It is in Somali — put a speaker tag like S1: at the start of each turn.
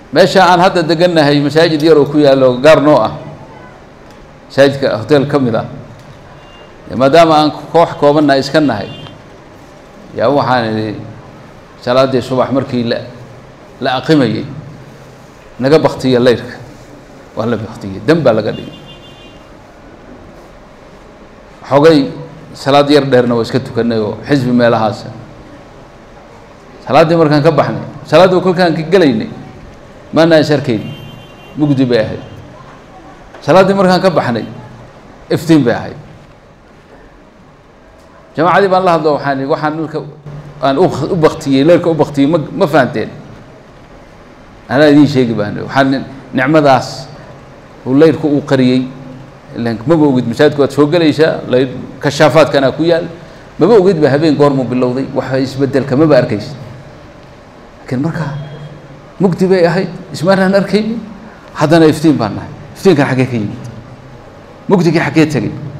S1: meesha aan hadda degannahay masaajid yaroo ku yaallo gaar noo ah masaajidka hotel ka mid ah maadaama aan koox koobanna iska nahay yaa waxaan idhi salaaddii subax markii la la aqimayey naga baktiya leyrka waa la baktiyey dan baa laga dhigay xogay salaad yar dheerna waa iska tukanay oo xisbi meelahaasa salaaddii markaan ka baxnay salaaddii kolkaan ka gelaynay maanaan is arkayni mugdi bay ahayd salaaddii markaan ka baxnay iftiin bay ahayd jamacadii baan la hadlo waxaan ihi waxaan nalka aan u baktiyey leerka u baktiyey ma ma fahanteen anaa idiin sheegi baan waxaan nicmadaas uu leyrku uu qariyey ilan maba ogid masaajidku waad soo gelaysaa leyr kashaafaadkanaa ku yaal maba ogid ba habeen goormuu bilowday waxa isbedelka maba arkaysa laakiin markaa mugdi bay ahayd ismaanaan arkayni haddana iftiin baan nahay iftiinkan xaggee ka yimid mugdigii xaggee tegey